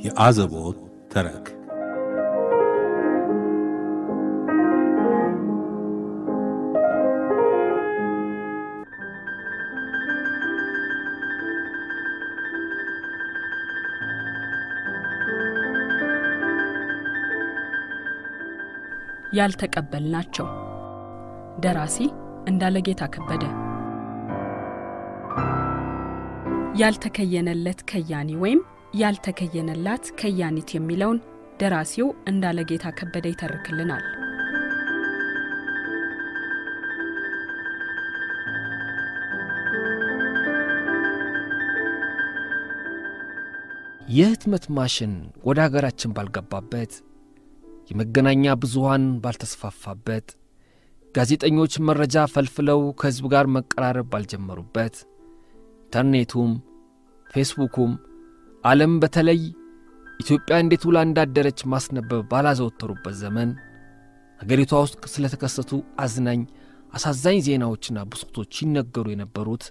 የአዘቦት ተረክ ያልተቀበልናቸው ደራሲ እንዳለጌታ ከበደ ያልተከየነለት ከያኒ ወይም ያልተከየነላት ከያኒት የሚለውን ደራሲው እንዳለጌታ ከበደ ይተርክልናል። የህትመት ማሽን ወደ አገራችን ባልገባበት የመገናኛ ብዙሃን ባልተስፋፋበት ጋዜጠኞች መረጃ ፈልፍለው ከሕዝብ ጋር መቀራረብ ባልጀመሩበት ኢንተርኔቱም ፌስቡኩም ዓለም በተለይ ኢትዮጵያ እንዴት ውላ እንዳደረች ማስነበብ ባላዘወተሩበት ዘመን አገሪቷ ውስጥ ስለተከሰቱ አዝናኝ አሳዛኝ ዜናዎችና ብሶቶች ይነገሩ የነበሩት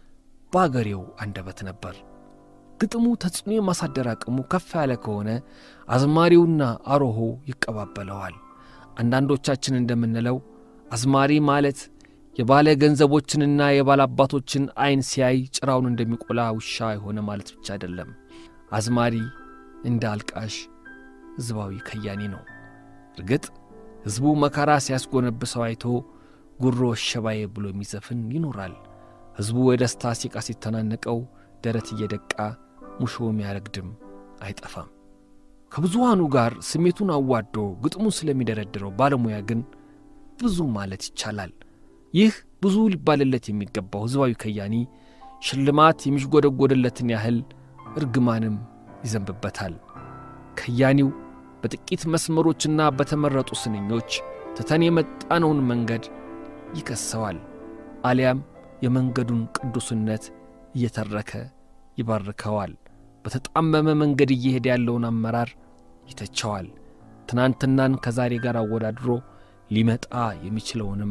በአገሬው አንደበት ነበር። ግጥሙ ተጽዕኖ የማሳደር አቅሙ ከፍ ያለ ከሆነ አዝማሪውና አሮሆ ይቀባበለዋል። አንዳንዶቻችን እንደምንለው አዝማሪ ማለት የባለ ገንዘቦችንና የባለ አባቶችን ዐይን ሲያይ ጭራውን እንደሚቆላ ውሻ የሆነ ማለት ብቻ አይደለም። አዝማሪ እንደ አልቃሽ ሕዝባዊ ከያኒ ነው። እርግጥ ሕዝቡ መከራ ሲያስጎነብሰው አይቶ ጉሮ ሸባዬ ብሎ የሚዘፍን ይኖራል። ሕዝቡ የደስታ ሲቃ ሲተናነቀው ደረት እየደቃ ሙሾ የሚያረግድም አይጠፋም። ከብዙሃኑ ጋር ስሜቱን አዋዶ ግጥሙን ስለሚደረድረው ባለሙያ ግን ብዙ ማለት ይቻላል። ይህ ብዙ ሊባልለት የሚገባው ሕዝባዊ ከያኒ ሽልማት የሚሽጎደጎድለትን ያህል እርግማንም ይዘንብበታል። ከያኒው በጥቂት መስመሮችና በተመረጡ ስንኞች ትተን የመጣነውን መንገድ ይከሰዋል፣ አሊያም የመንገዱን ቅዱስነት እየተረከ ይባርከዋል። በተጣመመ መንገድ እየሄደ ያለውን አመራር ይተቸዋል። ትናንትናን ከዛሬ ጋር አወዳድሮ ሊመጣ የሚችለውንም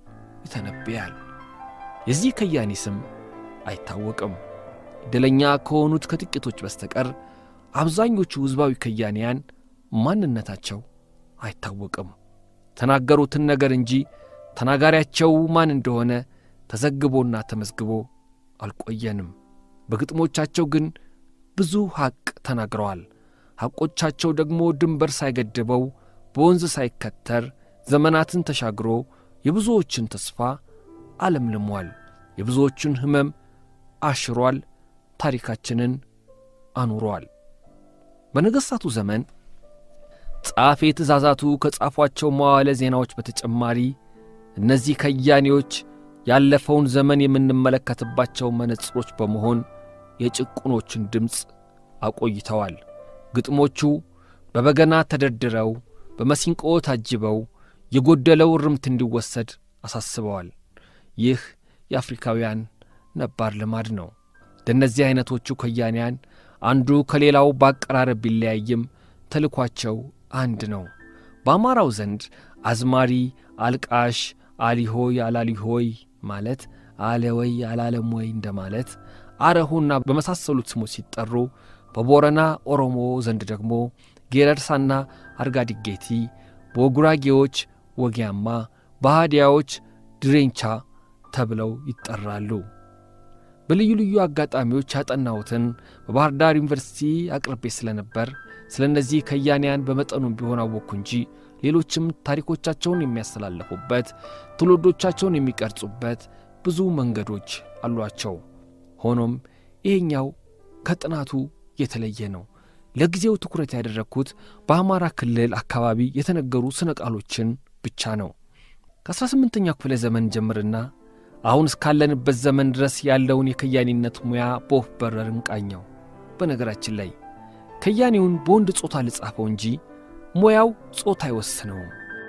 ይተነብያል። የዚህ ከያኒ ስም አይታወቅም። ዕድለኛ ከሆኑት ከጥቂቶች በስተቀር አብዛኞቹ ሕዝባዊ ከያንያን ማንነታቸው አይታወቅም። ተናገሩትን ነገር እንጂ ተናጋሪያቸው ማን እንደሆነ ተዘግቦና ተመዝግቦ አልቆየንም። በግጥሞቻቸው ግን ብዙ ሐቅ ተናግረዋል። ሐቆቻቸው ደግሞ ድንበር ሳይገድበው በወንዝ ሳይከተር ዘመናትን ተሻግሮ የብዙዎችን ተስፋ አለምልሟል። የብዙዎችን ሕመም አሽሯል። ታሪካችንን አኑሯል። በነገሥታቱ ዘመን ጸሐፌ ትእዛዛቱ ከጻፏቸው መዋዕለ ዜናዎች በተጨማሪ እነዚህ ከያኔዎች ያለፈውን ዘመን የምንመለከትባቸው መነጽሮች በመሆን የጭቁኖችን ድምፅ አቆይተዋል። ግጥሞቹ በበገና ተደርድረው በመሲንቆ ታጅበው የጎደለው እርምት እንዲወሰድ አሳስበዋል። ይህ የአፍሪካውያን ነባር ልማድ ነው። እንደነዚህ ዐይነቶቹ ከያንያን አንዱ ከሌላው በአቀራረብ ቢለያይም ተልኳቸው አንድ ነው። በአማራው ዘንድ አዝማሪ፣ አልቃሽ፣ አሊሆይ አላሊሆይ ማለት አለ ወይ አላለም ወይ እንደማለት አረሆና በመሳሰሉት ስሞች ሲጠሩ፣ በቦረና ኦሮሞ ዘንድ ደግሞ ጌረርሳና አርጋዲጌቲ፣ በጉራጌዎች ወጊያማ፣ በሃዲያዎች ድሬንቻ ተብለው ይጠራሉ። በልዩ ልዩ አጋጣሚዎች ያጠናሁትን በባህር ዳር ዩኒቨርሲቲ አቅርቤ ስለነበር ስለ እነዚህ ከያንያን በመጠኑም ቢሆን አወቅኩ እንጂ ሌሎችም ታሪኮቻቸውን የሚያስተላልፉበት ትውልዶቻቸውን የሚቀርጹበት ብዙ መንገዶች አሏቸው። ሆኖም ይሄኛው ከጥናቱ የተለየ ነው። ለጊዜው ትኩረት ያደረግኩት በአማራ ክልል አካባቢ የተነገሩ ስነ ቃሎችን ብቻ ነው። ከ18ኛው ክፍለ ዘመን ጀምርና አሁን እስካለንበት ዘመን ድረስ ያለውን የከያኒነት ሙያ በወፍ በረር እንቃኘው። በነገራችን ላይ ከያኒውን በወንድ ጾታ ልጻፈው እንጂ ሙያው ጾታ አይወስነውም።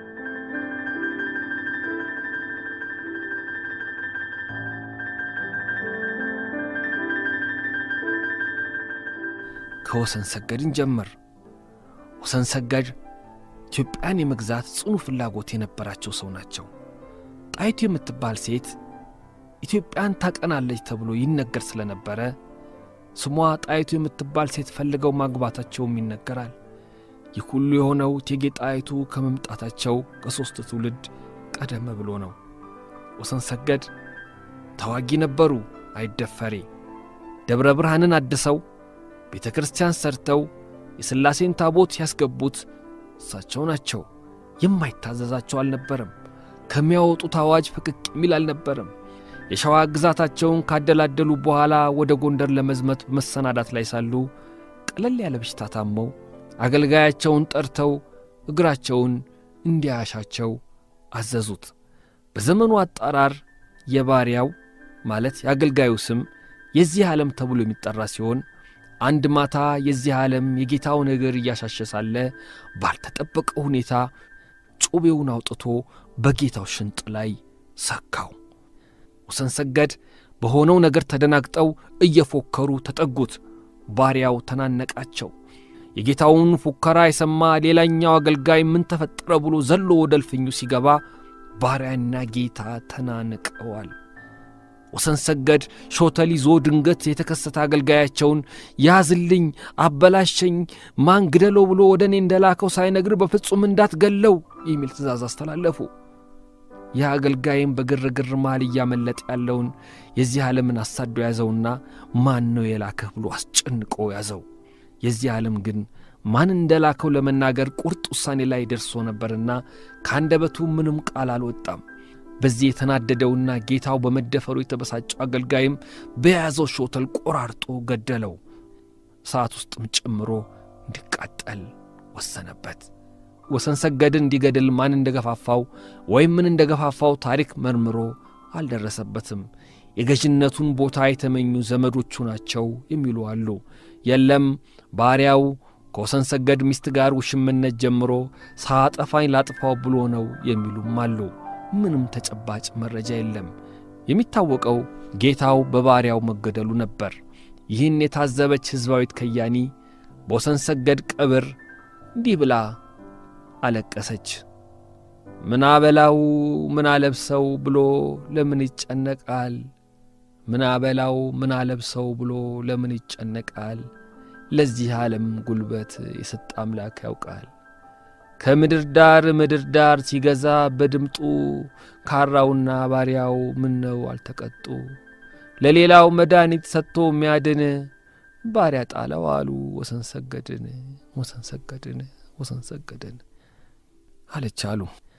ከወሰን ሰገድን ጀምር። ወሰን ሰገድ ኢትዮጵያን የመግዛት ጽኑ ፍላጎት የነበራቸው ሰው ናቸው። ጣይቱ የምትባል ሴት ኢትዮጵያን ታቀናለች ተብሎ ይነገር ስለነበረ ስሟ ጣይቱ የምትባል ሴት ፈልገው ማግባታቸውም ይነገራል። ይህ ሁሉ የሆነው እቴጌ ጣይቱ ከመምጣታቸው ከሦስት ትውልድ ቀደም ብሎ ነው። ወሰን ሰገድ ተዋጊ ነበሩ፣ አይደፈሬ። ደብረ ብርሃንን አድሰው ቤተ ክርስቲያን ሰርተው የሥላሴን ታቦት ያስገቡት እሳቸው ናቸው። የማይታዘዛቸው አልነበረም። ከሚያወጡት አዋጅ ፍቅቅ የሚል አልነበረም። የሸዋ ግዛታቸውን ካደላደሉ በኋላ ወደ ጎንደር ለመዝመት በመሰናዳት ላይ ሳሉ ቀለል ያለ በሽታ ታመው አገልጋያቸውን ጠርተው እግራቸውን እንዲያሻቸው አዘዙት። በዘመኑ አጠራር የባሪያው ማለት የአገልጋዩ ስም የዚህ ዓለም ተብሎ የሚጠራ ሲሆን አንድ ማታ የዚህ ዓለም የጌታውን እግር እያሻሸ ሳለ ባልተጠበቀ ሁኔታ ጩቤውን አውጥቶ በጌታው ሽንጥ ላይ ሰካው። ወሰን ሰገድ በሆነው ነገር ተደናግጠው እየፎከሩ ተጠጉት። ባሪያው ተናነቃቸው። የጌታውን ፉከራ የሰማ ሌላኛው አገልጋይ ምን ተፈጠረ ብሎ ዘሎ ወደ እልፍኙ ሲገባ ባሪያና ጌታ ተናንቀዋል። ወሰን ሰገድ ሾተል ይዞ ድንገት የተከሰተ አገልጋያቸውን ያዝልኝ፣ አበላሸኝ፣ ማን ግደለው ብሎ ወደ እኔ እንደላከው ሳይነግር በፍጹም እንዳትገለው የሚል ትእዛዝ አስተላለፉ። ይህ አገልጋይም በግርግር መሃል እያመለጠ ያለውን የዚህ ዓለምን አሳዶ ያዘውና ማን ነው የላከህ ብሎ አስጨንቆ ያዘው። የዚህ ዓለም ግን ማን እንደላከው ለመናገር ቁርጥ ውሳኔ ላይ ደርሶ ነበርና ከአንደበቱ ምንም ቃል አልወጣም። በዚህ የተናደደውና ጌታው በመደፈሩ የተበሳጨው አገልጋይም በያዘው ሾተል ቆራርጦ ገደለው። ሰዓት ውስጥም ጨምሮ እንዲቃጠል ወሰነበት። ወሰን ሰገድን እንዲገድል ማን እንደገፋፋው ወይም ምን እንደገፋፋው ታሪክ መርምሮ አልደረሰበትም። የገዥነቱን ቦታ የተመኙ ዘመዶቹ ናቸው የሚሉ አሉ። የለም ባሪያው ከወሰን ሰገድ ሚስት ጋር ውሽምነት ጀምሮ ሳጠፋኝ ላጥፋው ብሎ ነው የሚሉም አሉ። ምንም ተጨባጭ መረጃ የለም። የሚታወቀው ጌታው በባሪያው መገደሉ ነበር። ይህን የታዘበች ሕዝባዊት ከያኒ በወሰን ሰገድ ቀብር እንዲህ ብላ አለቀሰች። ምን አበላው ምን አለብሰው ብሎ ለምን ይጨነቃል? ምን አበላው ምን አለብሰው ብሎ ለምን ይጨነቃል? ለዚህ ዓለም ጉልበት የሰጠ አምላክ ያውቃል። ከምድር ዳር ምድር ዳር ሲገዛ በድምጡ ካራውና ባሪያው ምን ነው አልተቀጡ? ለሌላው መድኃኒት ሰጥቶ የሚያድን ባሪያ ጣለው አሉ ወሰን ሰገድን ወሰን ሰገድን ወሰን ሰገድን አለች አሉ።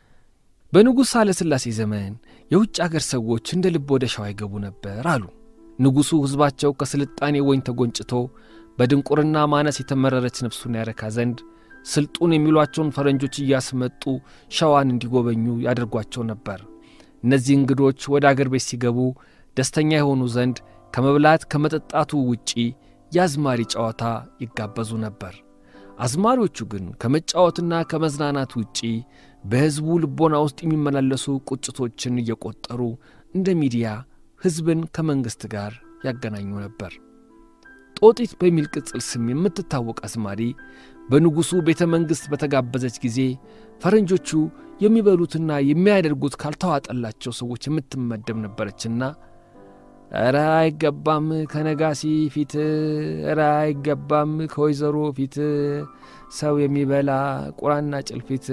በንጉሥ ኃይለ ሥላሴ ዘመን የውጭ አገር ሰዎች እንደ ልብ ወደ ሸዋ ይገቡ ነበር አሉ። ንጉሡ ሕዝባቸው ከስልጣኔ ወይን ተጎንጭቶ በድንቁርና ማነስ የተመረረች ነፍሱን ያረካ ዘንድ ስልጡን የሚሏቸውን ፈረንጆች እያስመጡ ሸዋን እንዲጎበኙ ያደርጓቸው ነበር። እነዚህ እንግዶች ወደ አገር ቤት ሲገቡ ደስተኛ የሆኑ ዘንድ ከመብላት ከመጠጣቱ ውጪ የአዝማሪ ጨዋታ ይጋበዙ ነበር። አዝማሪዎቹ ግን ከመጫወትና ከመዝናናት ውጪ በሕዝቡ ልቦና ውስጥ የሚመላለሱ ቁጭቶችን እየቆጠሩ እንደ ሚዲያ ሕዝብን ከመንግሥት ጋር ያገናኙ ነበር። ጦጢት በሚል ቅጽል ስም የምትታወቅ አዝማሪ በንጉሡ ቤተ መንግሥት በተጋበዘች ጊዜ ፈረንጆቹ የሚበሉትና የሚያደርጉት ካልተዋጠላቸው ሰዎች የምትመደብ ነበረችና ኧረ አይገባም ከነጋሲ ፊት፣ ኧረ አይገባም ከወይዘሮ ፊት ሰው የሚበላ ቁራና ጭልፊት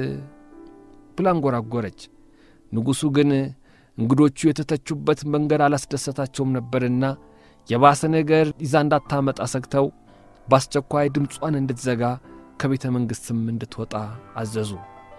ብላ አንጎራጎረች። ንጉሡ ግን እንግዶቹ የተተቹበት መንገድ አላስደሰታቸውም ነበርና የባሰ ነገር ይዛ እንዳታመጣ ሰግተው በአስቸኳይ ድምጿን እንድትዘጋ ከቤተ መንግሥትም እንድትወጣ አዘዙ።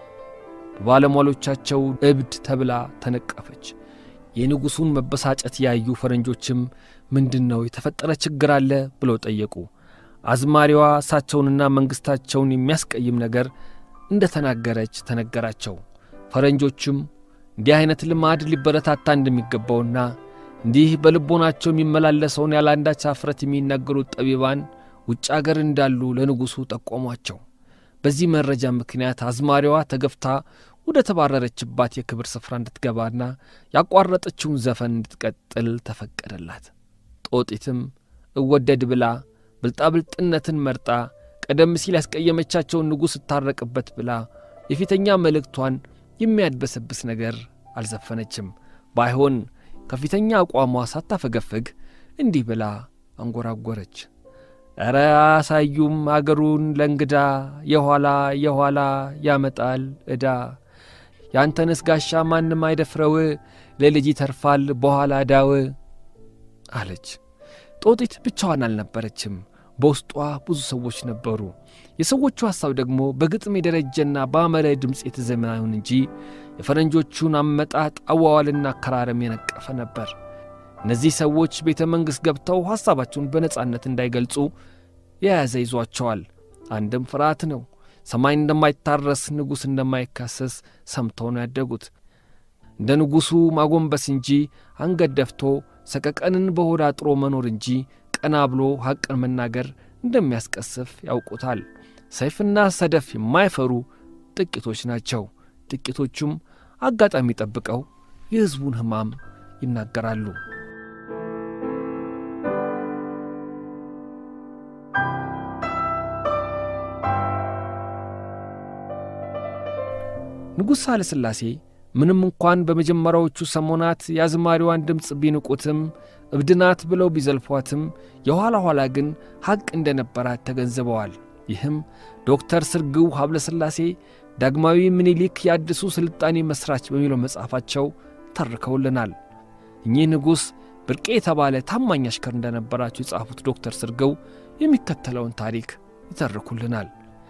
በባለሟሎቻቸው እብድ ተብላ ተነቀፈች። የንጉሡን መበሳጨት ያዩ ፈረንጆችም ምንድን ነው የተፈጠረ ችግር አለ ብለው ጠየቁ። አዝማሪዋ እሳቸውንና መንግሥታቸውን የሚያስቀይም ነገር እንደ ተናገረች ተነገራቸው። ፈረንጆችም እንዲህ ዐይነት ልማድ ሊበረታታ እንደሚገባውና እንዲህ በልቦናቸው የሚመላለሰውን ያለ አንዳች አፍረት የሚናገሩት ጠቢባን ውጭ አገር እንዳሉ ለንጉሡ ጠቆሟቸው። በዚህ መረጃ ምክንያት አዝማሪዋ ተገፍታ ወደ ተባረረችባት የክብር ስፍራ እንድትገባና ያቋረጠችውን ዘፈን እንድትቀጥል ተፈቀደላት። ጦጢትም እወደድ ብላ ብልጣብልጥነትን መርጣ ቀደም ሲል ያስቀየመቻቸውን ንጉሥ እታረቅበት ብላ የፊተኛ መልእክቷን የሚያድበሰብስ ነገር አልዘፈነችም። ባይሆን ከፊተኛ አቋሟ ሳታፈገፍግ እንዲህ ብላ አንጎራጎረች። ኧረ አያሳዩም አገሩን ለእንግዳ የኋላ የኋላ ያመጣል ዕዳ ያንተንስ ጋሻ ማንም አይደፍረው ለልጅ ይተርፋል በኋላ ዳው አለች። ጦጢት ብቻዋን አልነበረችም። በውስጧ ብዙ ሰዎች ነበሩ። የሰዎቹ ሐሳብ ደግሞ በግጥም የደረጀና በአመረ ድምፅ የተዘመነ ይሁን እንጂ የፈረንጆቹን አመጣጥ አዋዋልና አከራረም የነቀፈ ነበር። እነዚህ ሰዎች ቤተ መንግሥት ገብተው ሐሳባቸውን በነጻነት እንዳይገልጹ የያዘ ይዟቸዋል። አንድም ፍርሃት ነው። ሰማይ እንደማይታረስ ንጉሥ እንደማይካሰስ ሰምተው ነው ያደጉት። እንደ ንጉሡ ማጎንበስ እንጂ አንገት ደፍቶ ሰቀቀንን በሆድ አጥሮ መኖር እንጂ ቀና ብሎ ሐቅን መናገር እንደሚያስቀስፍ ያውቁታል። ሰይፍና ሰደፍ የማይፈሩ ጥቂቶች ናቸው። ጥቂቶቹም አጋጣሚ ጠብቀው የሕዝቡን ሕማም ይናገራሉ። ንጉሥ ሳህለ ሥላሴ ምንም እንኳን በመጀመሪያዎቹ ሰሞናት የአዝማሪዋን ድምፅ ቢንቁትም እብድናት ብለው ቢዘልፏትም የኋላ ኋላ ግን ሐቅ እንደነበራት ተገንዝበዋል። ይህም ዶክተር ስርግው ሀብለ ሥላሴ ዳግማዊ ምኒልክ የአዲሱ ስልጣኔ መሥራች በሚለው መጽሐፋቸው ተርከውልናል። እኚህ ንጉሥ ብርቄ የተባለ ታማኝ አሽከር እንደነበራቸው የጻፉት ዶክተር ስርግው የሚከተለውን ታሪክ ይተርኩልናል።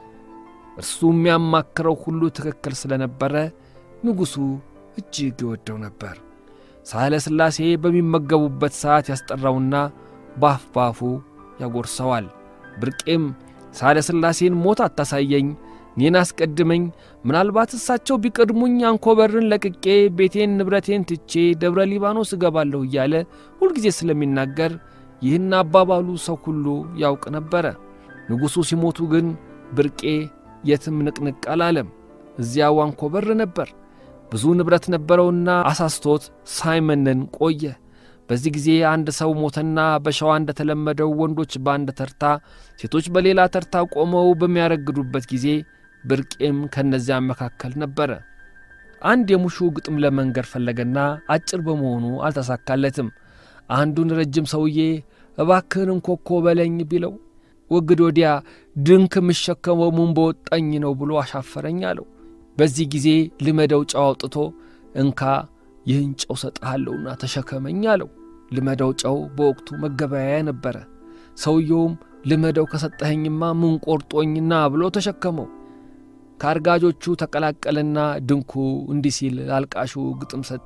እርሱ የሚያማክረው ሁሉ ትክክል ስለነበረ ንጉሡ እጅግ ይወደው ነበር። ሳህለ ሥላሴ በሚመገቡበት ሰዓት ያስጠራውና ባፍ ባፉ ያጎርሰዋል። ብርቄም ሳህለ ሥላሴን ሞት አታሳየኝ፣ እኔን አስቀድመኝ፣ ምናልባት እሳቸው ቢቀድሙኝ አንኮበርን ለቅቄ ቤቴን ንብረቴን ትቼ ደብረ ሊባኖስ እገባለሁ እያለ ሁልጊዜ ስለሚናገር ይህን አባባሉ ሰው ሁሉ ያውቅ ነበረ። ንጉሡ ሲሞቱ ግን ብርቄ የትም ንቅንቅ አላለም። እዚያው አንኮበር ነበር። ብዙ ንብረት ነበረውና አሳስቶት ሳይመነን ቆየ። በዚህ ጊዜ አንድ ሰው ሞተና በሸዋ እንደተለመደው ወንዶች በአንድ ተርታ፣ ሴቶች በሌላ ተርታ ቆመው በሚያረግዱበት ጊዜ ብርቄም ከእነዚያ መካከል ነበረ። አንድ የሙሹ ግጥም ለመንገር ፈለገና አጭር በመሆኑ አልተሳካለትም። አንዱን ረጅም ሰውዬ እባክህን እንኮኮ በለኝ ቢለው ወግድ ወዲያ ድንክ የምሸከመው ሙን በወጣኝ ነው ብሎ አሻፈረኝ አለው። በዚህ ጊዜ ልመደው ጨው አውጥቶ እንካ ይህን ጨው ሰጥሃለሁና ተሸከመኝ አለው። ልመደው ጨው በወቅቱ መገበያያ ነበረ። ሰውየውም ልመደው ከሰጠኸኝማ ምን ቆርጦኝና ብሎ ተሸከመው። ከአርጋጆቹ ተቀላቀለና ድንኩ እንዲህ ሲል አልቃሹ ግጥም ሰጠ።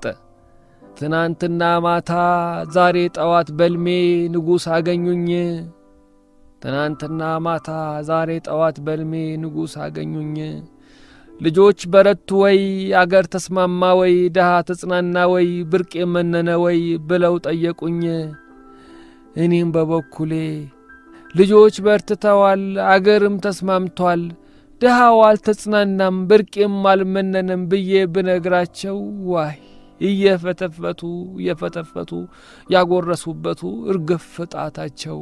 ትናንትና ማታ ዛሬ ጠዋት በልሜ ንጉሥ አገኙኝ ትናንትና ማታ ዛሬ ጠዋት በልሜ ንጉሥ አገኙኝ። ልጆች በረቱ ወይ አገር ተስማማ ወይ ድሃ ተጽናና ወይ ብርቅ የመነነ ወይ ብለው ጠየቁኝ። እኔም በበኩሌ ልጆች በርትተዋል፣ አገርም ተስማምቷል፣ ድሃው አልተጽናናም፣ ብርቄም አልመነንም ብዬ ብነግራቸው ዋይ እየፈተፈቱ እየፈተፈቱ ያጎረሱበቱ እርግፍ ጣታቸው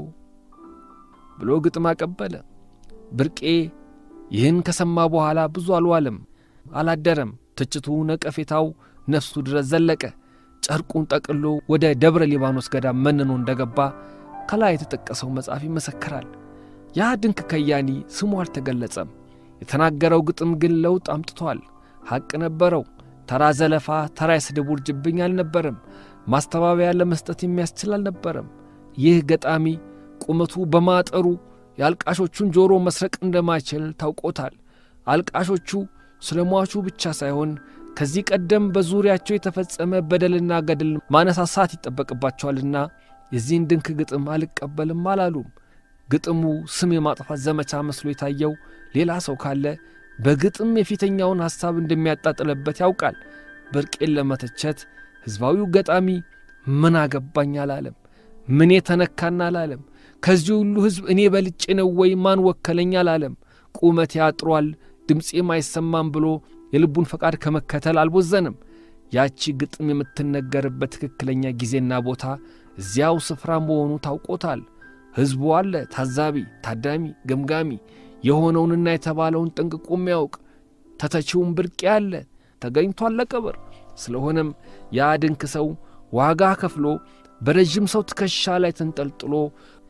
ብሎ ግጥም አቀበለ። ብርቄ ይህን ከሰማ በኋላ ብዙ አልዋለም፣ አላደረም። ትችቱ፣ ነቀፌታው ነፍሱ ድረስ ዘለቀ። ጨርቁን ጠቅሎ ወደ ደብረ ሊባኖስ ገዳም መንኖ እንደገባ ከላይ የተጠቀሰው መጽሐፍ ይመሰክራል። ያ ድንቅ ከያኒ ስሙ አልተገለጸም። የተናገረው ግጥም ግን ለውጥ አምጥቷል። ሐቅ ነበረው። ተራ ዘለፋ፣ ተራ የስድብ ውርጅብኝ አልነበረም። ማስተባበያ ለመስጠት የሚያስችል አልነበረም። ይህ ገጣሚ ቁመቱ በማጠሩ የአልቃሾቹን ጆሮ መስረቅ እንደማይችል ታውቆታል። አልቃሾቹ ስለ ሟቹ ብቻ ሳይሆን ከዚህ ቀደም በዙሪያቸው የተፈጸመ በደልና ገድል ማነሳሳት ይጠበቅባቸዋልና የዚህን ድንክ ግጥም አልቀበልም አላሉም። ግጥሙ ስም የማጥፋት ዘመቻ መስሎ የታየው ሌላ ሰው ካለ በግጥም የፊተኛውን ሐሳብ እንደሚያጣጥልበት ያውቃል። ብርቄን ለመተቸት ሕዝባዊው ገጣሚ ምን አገባኝ አላለም። ምኔ ተነካና አላለም። ከዚህ ሁሉ ሕዝብ እኔ በልጬ ነው ወይ ማን ወከለኝ አላለም። ቁመቴ ያጥሯል ድምፄም አይሰማም ብሎ የልቡን ፈቃድ ከመከተል አልቦዘንም። ያቺ ግጥም የምትነገርበት ትክክለኛ ጊዜና ቦታ እዚያው ስፍራ መሆኑ ታውቆታል። ሕዝቡ አለ ታዛቢ፣ ታዳሚ፣ ገምጋሚ የሆነውንና የተባለውን ጠንቅቆ የሚያውቅ ተተቺውን ብርቄ አለ ተገኝቷል ለቀብር። ስለሆነም ያ ድንክ ሰው ዋጋ ከፍሎ በረዥም ሰው ትከሻ ላይ ተንጠልጥሎ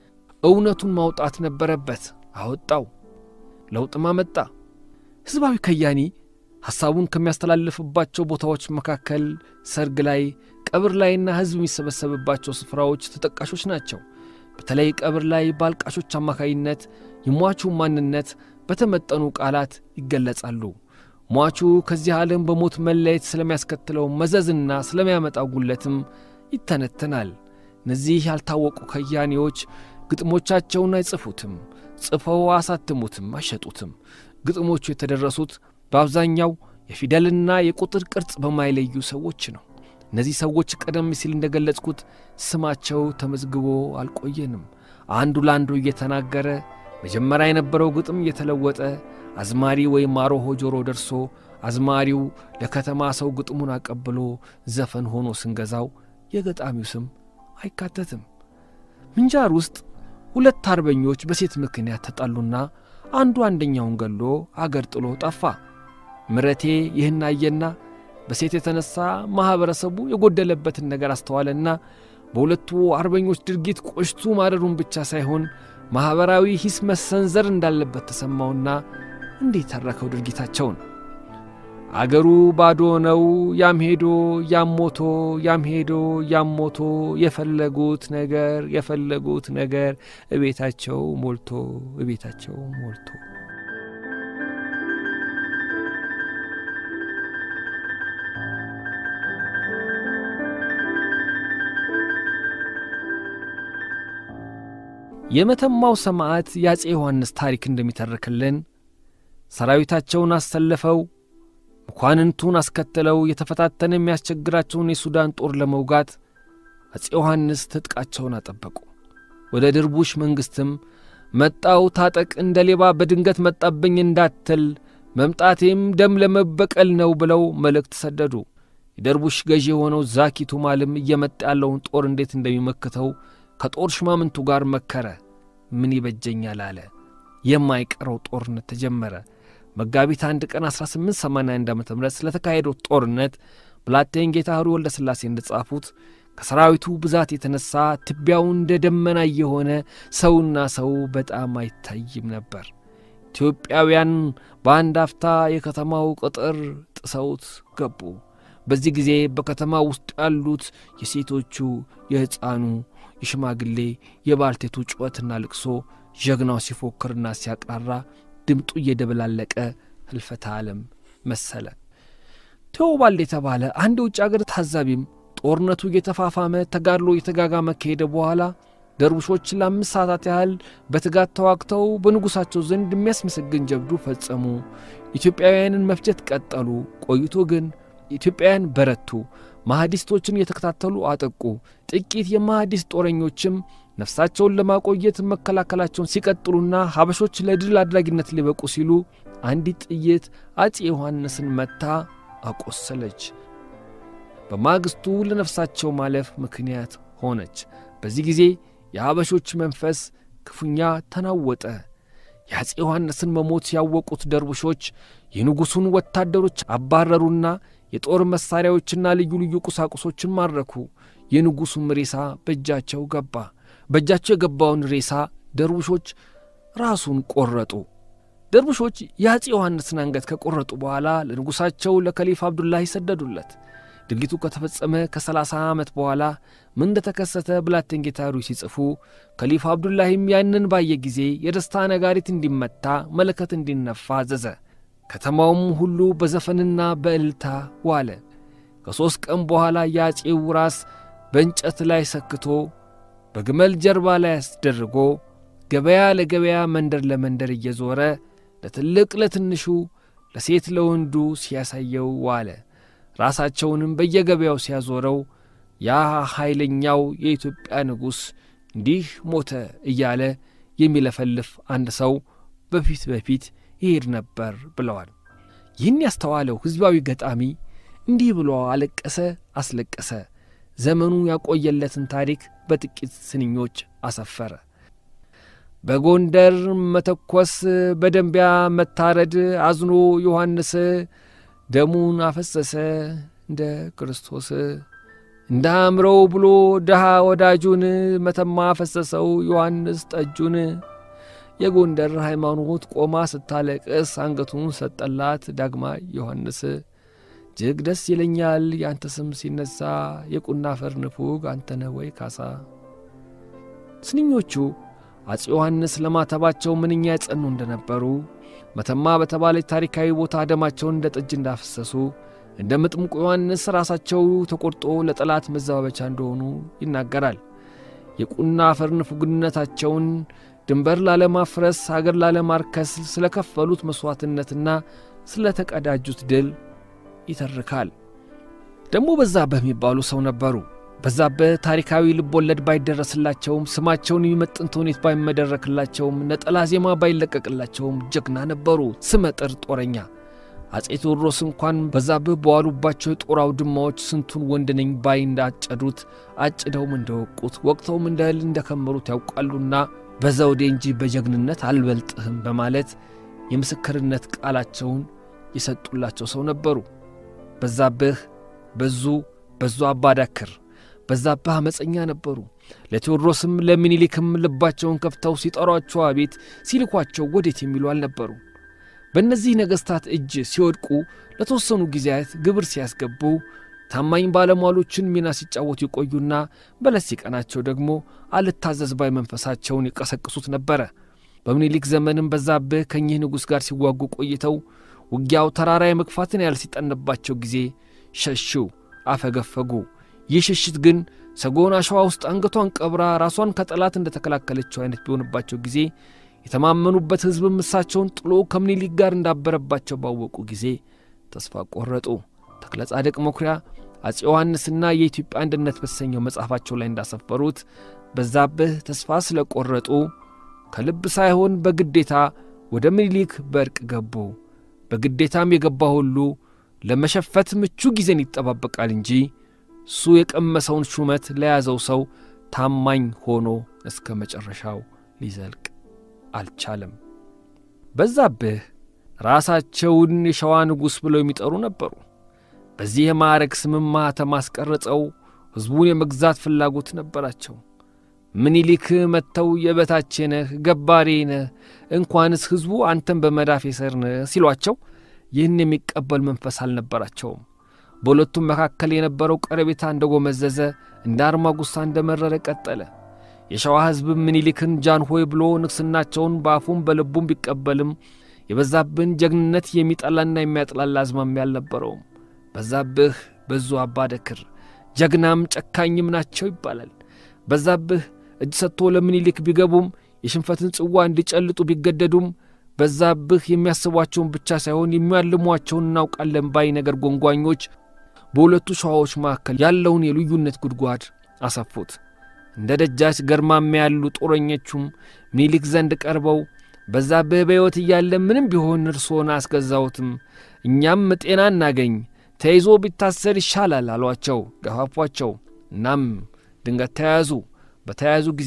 እውነቱን ማውጣት ነበረበት። አወጣው። ለውጥም አመጣ። ሕዝባዊ ከያኒ ሐሳቡን ከሚያስተላልፍባቸው ቦታዎች መካከል ሰርግ ላይ፣ ቀብር ላይና ሕዝብ የሚሰበሰብባቸው ስፍራዎች ተጠቃሾች ናቸው። በተለይ ቀብር ላይ በአልቃሾች አማካይነት የሟቹ ማንነት በተመጠኑ ቃላት ይገለጻሉ። ሟቹ ከዚህ ዓለም በሞት መለየት ስለሚያስከትለው መዘዝና ስለሚያመጣው ጉለትም ይተነተናል። እነዚህ ያልታወቁ ከያኔዎች ግጥሞቻቸውን አይጽፉትም፣ ጽፈው አሳትሙትም፣ አይሸጡትም። ግጥሞቹ የተደረሱት በአብዛኛው የፊደልና የቁጥር ቅርጽ በማይለዩ ሰዎች ነው። እነዚህ ሰዎች ቀደም ሲል እንደገለጽኩት ስማቸው ተመዝግቦ አልቆየንም። አንዱ ለአንዱ እየተናገረ መጀመሪያ የነበረው ግጥም እየተለወጠ አዝማሪ ወይም አሮሆ ጆሮ ደርሶ አዝማሪው ለከተማ ሰው ግጥሙን አቀብሎ ዘፈን ሆኖ ስንገዛው የገጣሚው ስም አይካተትም። ምንጃር ውስጥ ሁለት አርበኞች በሴት ምክንያት ተጣሉና አንዱ አንደኛውን ገሎ አገር ጥሎ ጠፋ። ምረቴ ይህን አየና በሴት የተነሳ ማኅበረሰቡ የጎደለበትን ነገር አስተዋለና በሁለቱ አርበኞች ድርጊት ቆሽቱ ማደሩን ብቻ ሳይሆን ማኅበራዊ ሂስ መሰንዘር እንዳለበት ተሰማውና እንዴት ተረከው ድርጊታቸውን። አገሩ ባዶ ነው፣ ያም ሄዶ ያም ሞቶ፣ ያም ሄዶ ያም ሞቶ፣ የፈለጉት ነገር የፈለጉት ነገር እቤታቸው ሞልቶ እቤታቸው ሞልቶ የመተማው ሰማዕት የአፄ ዮሐንስ ታሪክ እንደሚተርክልን ሰራዊታቸውን አሰልፈው መኳንንቱን አስከትለው የተፈታተነ የሚያስቸግራቸውን የሱዳን ጦር ለመውጋት አፄ ዮሐንስ ትጥቃቸውን አጠበቁ። ወደ ድርቡሽ መንግሥትም መጣው ታጠቅ፣ እንደ ሌባ በድንገት መጣብኝ እንዳትል፣ መምጣቴም ደም ለመበቀል ነው ብለው መልእክት ሰደዱ። የደርቡሽ ገዢ የሆነው ዛኪ ቱማልም እየመጣ ያለውን ጦር እንዴት እንደሚመክተው ከጦር ሽማምንቱ ጋር መከረ። ምን ይበጀኛል አለ። የማይቀረው ጦርነት ተጀመረ። መጋቢት አንድ ቀን 1881 ዓ ም ስለተካሄደው ጦርነት ብላቴን ጌታ ሕሩይ ወልደ ሥላሴ እንደጻፉት ከሰራዊቱ ብዛት የተነሳ ትቢያው እንደ ደመና የሆነ ሰውና ሰው በጣም አይታይም ነበር። ኢትዮጵያውያን በአንድ አፍታ የከተማው ቅጥር ጥሰውት ገቡ። በዚህ ጊዜ በከተማ ውስጥ ያሉት የሴቶቹ፣ የሕፃኑ፣ የሽማግሌ፣ የባልቴቱ ጩኸትና ልቅሶ ጀግናው ሲፎክርና ሲያቅራራ ድምጡ እየደበላለቀ ህልፈተ ዓለም መሰለ። ቴዎባልድ የተባለ አንድ የውጭ አገር ታዛቢም ጦርነቱ እየተፋፋመ ተጋድሎ እየተጋጋመ ከሄደ በኋላ ደርቡሾች ለአምስት ሰዓታት ያህል በትጋት ተዋግተው በንጉሣቸው ዘንድ የሚያስመሰግን ጀብዱ ፈጸሙ። ኢትዮጵያውያንን መፍጀት ቀጠሉ። ቆይቶ ግን ኢትዮጵያውያን በረቱ። ማህዲስቶችን እየተከታተሉ አጠቁ። ጥቂት የማህዲስት ጦረኞችም ነፍሳቸውን ለማቆየት መከላከላቸውን ሲቀጥሉና ሀበሾች ለድል አድራጊነት ሊበቁ ሲሉ አንዲት ጥይት አፄ ዮሐንስን መታ አቆሰለች። በማግስቱ ለነፍሳቸው ማለፍ ምክንያት ሆነች። በዚህ ጊዜ የሀበሾች መንፈስ ክፉኛ ተናወጠ። የአፄ ዮሐንስን መሞት ያወቁት ደርቡሾች የንጉሡን ወታደሮች አባረሩና የጦር መሣሪያዎችና ልዩ ልዩ ቁሳቁሶችን ማረኩ። የንጉሡም ሬሳ በእጃቸው ገባ። በእጃቸው የገባውን ሬሳ ደርቡሾች ራሱን ቆረጡ። ደርቡሾች የአፄ ዮሐንስን አንገት ከቆረጡ በኋላ ለንጉሣቸው ለከሊፍ አብዱላሂ ሰደዱለት። ድርጊቱ ከተፈጸመ ከሰላሳ ዓመት በኋላ ምን እንደተከሰተ ብላቴን ጌታ ሕሩይ ሲጽፉ ከሊፍ አብዱላሂም ያንን ባየ ጊዜ የደስታ ነጋሪት እንዲመታ መለከት እንዲነፋ አዘዘ። ከተማውም ሁሉ በዘፈንና በእልልታ ዋለ። ከሦስት ቀን በኋላ የአፄው ራስ በእንጨት ላይ ሰክቶ በግመል ጀርባ ላይ አስደርጎ ገበያ ለገበያ መንደር ለመንደር እየዞረ ለትልቅ ለትንሹ ለሴት ለወንዱ ሲያሳየው ዋለ። ራሳቸውንም በየገበያው ሲያዞረው ያ ኃይለኛው የኢትዮጵያ ንጉሥ እንዲህ ሞተ እያለ የሚለፈልፍ አንድ ሰው በፊት በፊት ይሄድ ነበር ብለዋል። ይህን ያስተዋለው ሕዝባዊ ገጣሚ እንዲህ ብሎ አለቀሰ፣ አስለቀሰ። ዘመኑ ያቆየለትን ታሪክ በጥቂት ስንኞች አሰፈረ። በጎንደር መተኮስ፣ በደንቢያ መታረድ አዝኖ ዮሐንስ ደሙን አፈሰሰ እንደ ክርስቶስ። እንዳምረው ብሎ ድሃ ወዳጁን መተማ ፈሰሰው ዮሐንስ ጠጁን የጎንደር ሃይማኖት ቆማ ስታለቅስ አንገቱን ሰጠላት ዳግማ ዮሐንስ እጅግ ደስ ይለኛል ያንተ ስም ሲነሳ የቁና አፈር ንፉግ አንተነ ወይ ካሳ። ስንኞቹ አፄ ዮሐንስ ለማተባቸው ምንኛ የጸኑ እንደነበሩ መተማ በተባለች ታሪካዊ ቦታ ደማቸውን እንደ ጠጅ እንዳፈሰሱ እንደ ምጥምቁ ዮሐንስ ራሳቸው ተቆርጦ ለጠላት መዘባበቻ እንደሆኑ ይናገራል። የቁና አፈር ንፉግነታቸውን ድንበር ላለማፍረስ አገር ላለማርከስ ስለ ከፈሉት መሥዋዕትነትና ስለ ተቀዳጁት ድል ይተርካል። ደግሞ በዛብህ የሚባሉ ሰው ነበሩ። በዛብህ ታሪካዊ ልቦለድ ባይደረስላቸውም ስማቸውን የሚመጥን ተውኔት ባይመደረክላቸውም ነጠላ ዜማ ባይለቀቅላቸውም ጀግና ነበሩ፣ ስመጥር ጦረኛ። አፄ ቴዎድሮስ እንኳን በዛብህ በዋሉባቸው የጦር አውድማዎች ስንቱን ወንድ ነኝ ባይ እንዳጨዱት አጭደውም እንደወቁት ወቅተውም እንደ እህል እንደከመሩት ያውቃሉና በዘውዴ እንጂ በጀግንነት አልበልጥህም በማለት የምስክርነት ቃላቸውን የሰጡላቸው ሰው ነበሩ። በዛብህ በዙ በዙ አባዳክር በዛብህ አመፀኛ ነበሩ። ለቴዎድሮስም ለሚኒሊክም ልባቸውን ከፍተው ሲጠሯቸው አቤት ሲልኳቸው ወዴት የሚሉ አልነበሩ። በእነዚህ ነገሥታት እጅ ሲወድቁ ለተወሰኑ ጊዜያት ግብር ሲያስገቡ ታማኝ ባለሟሎችን ሚና ሲጫወቱ ይቆዩና በለስ ሲቀናቸው ደግሞ አልታዘዝ ባይ መንፈሳቸውን ይቀሰቅሱት ነበረ። በምኒልክ ዘመንም በዛብህ ከኚህ ንጉሥ ጋር ሲዋጉ ቆይተው ውጊያው ተራራ የመግፋትን ያህል ሲጠንባቸው ጊዜ ሸሹ፣ አፈገፈጉ። ይህ ሽሽት ግን ሰጎን አሸዋ ውስጥ አንገቷን ቀብራ ራሷን ከጠላት እንደ ተከላከለችው አይነት ቢሆንባቸው ጊዜ የተማመኑበት ሕዝብም እሳቸውን ጥሎ ከምኒልክ ጋር እንዳበረባቸው ባወቁ ጊዜ ተስፋ ቆረጡ። ተክለ ጻድቅ መኩሪያ አፄ ዮሐንስና የኢትዮጵያ አንድነት በተሰኘው መጽሐፋቸው ላይ እንዳሰፈሩት በዛብህ ተስፋ ስለ ቆረጡ ከልብ ሳይሆን በግዴታ ወደ ምኒልክ በእርቅ ገቡ። በግዴታም የገባ ሁሉ ለመሸፈት ምቹ ጊዜን ይጠባበቃል እንጂ እሱ የቀመሰውን ሹመት ለያዘው ሰው ታማኝ ሆኖ እስከ መጨረሻው ሊዘልቅ አልቻለም። በዛብህ ራሳቸውን የሸዋ ንጉሥ ብለው የሚጠሩ ነበሩ። በዚህ የማዕረግ ስምም ማኅተም አስቀርጸው ሕዝቡን የመግዛት ፍላጎት ነበራቸው። ምኒልክ መጥተው የበታቼ ነህ፣ ገባሬ ነህ፣ እንኳንስ ሕዝቡ አንተን በመዳፍ ስር ነህ ሲሏቸው ይህን የሚቀበል መንፈስ አልነበራቸውም። በሁለቱም መካከል የነበረው ቀረቤታ እንደ ጎመዘዘ እንደ አርማጉሳ እንደ መረረ ቀጠለ። የሸዋ ሕዝብም ምኒልክን ጃንሆይ ብሎ ንግሥናቸውን በአፉም በልቡም ቢቀበልም የበዛብህን ጀግንነት የሚጠላና የሚያጥላላ አዝማሚያ አልነበረውም። በዛብህ በዙ አባደክር ጀግናም ጨካኝም ናቸው ይባላል። በዛብህ እጅ ሰጥቶ ለምኒልክ ቢገቡም የሽንፈትን ጽዋ እንዲጨልጡ ቢገደዱም በዛብህ የሚያስቧቸውን ብቻ ሳይሆን የሚያልሟቸውን እናውቃለን ባይ ነገር ጎንጓኞች በሁለቱ ሸዋዎች መካከል ያለውን የልዩነት ጉድጓድ አሰፉት። እንደ ደጃች ገርማሜ ያሉ ጦረኞቹም ምኒልክ ዘንድ ቀርበው በዛብህ በሕይወት እያለ ምንም ቢሆን እርሶን አስገዛዎትም፣ እኛም ጤና እናገኝ፣ ተይዞ ቢታሰር ይሻላል አሏቸው፣ ገፋፏቸው። እናም ድንገት ተያዙ። በተያዙ ጊዜ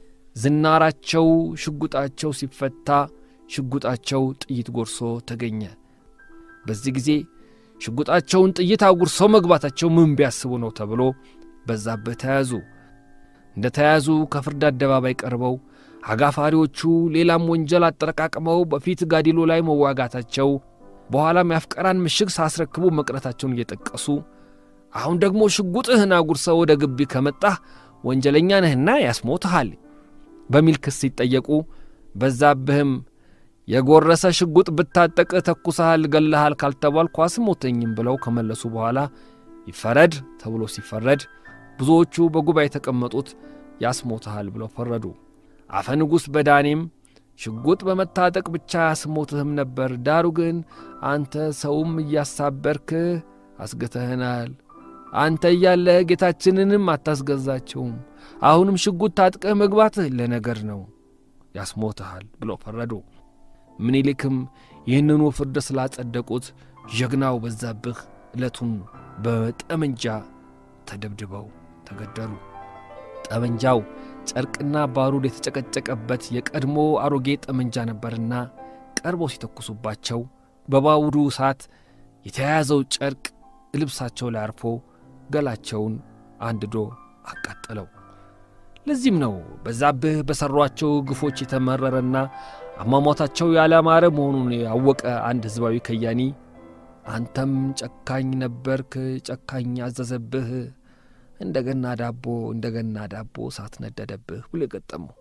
ዝናራቸው ሽጉጣቸው ሲፈታ ሽጉጣቸው ጥይት ጎርሶ ተገኘ። በዚህ ጊዜ ሽጉጣቸውን ጥይት አጉርሰው መግባታቸው ምን ቢያስቡ ነው ተብሎ በዛብህ ተያዙ። እንደ ተያዙ ከፍርድ አደባባይ ቀርበው አጋፋሪዎቹ ሌላም ወንጀል አጠረቃቅመው በፊት ጋዲሎ ላይ መዋጋታቸው በኋላም የአፍቀራን ምሽግ ሳስረክቡ መቅረታቸውን እየጠቀሱ አሁን ደግሞ ሽጉጥህን አጉርሰው ወደ ግቢ ከመጣህ ወንጀለኛ ነህና ያስሞትሃል በሚል ክስ ሲጠየቁ በዛብህም የጎረሰ ሽጉጥ ብታጠቅ ተኩሰሃል፣ ገለሃል ካልተባልኩ አስሞተኝም ብለው ከመለሱ በኋላ ይፈረድ ተብሎ ሲፈረድ ብዙዎቹ በጉባኤ የተቀመጡት ያስሞትሃል ብለው ፈረዱ። አፈ ንጉሥ በዳኔም ሽጉጥ በመታጠቅ ብቻ ያስሞትህም ነበር፣ ዳሩ ግን አንተ ሰውም እያሳበርክ አስገተህናል። አንተ እያለህ ጌታችንንም አታስገዛቸውም። አሁንም ሽጉጥ ታጥቀህ መግባትህ ለነገር ነው፣ ያስሞትሃል ብለው ፈረዱ። ምኒልክም ይህንኑ ፍርድ ስላጸደቁት ጀግናው በዛብህ ዕለቱን በጠመንጃ ተደብድበው ተገደሉ። ጠመንጃው ጨርቅና ባሩድ የተጨቀጨቀበት የቀድሞ አሮጌ ጠመንጃ ነበርና ቀርበው ሲተኩሱባቸው በባውዱ እሳት የተያያዘው ጨርቅ ልብሳቸው ላይ አርፎ ገላቸውን አንድዶ አቃጠለው። ለዚህም ነው በዛብህ በሠሯቸው ግፎች የተመረረና አሟሟታቸው ያላማረ መሆኑን ያወቀ አንድ ሕዝባዊ ከያኒ አንተም ጨካኝ ነበርክ፣ ጨካኝ አዘዘብህ፣ እንደገና ዳቦ እንደገና ዳቦ እሳት ነደደብህ ብሎ የገጠመው።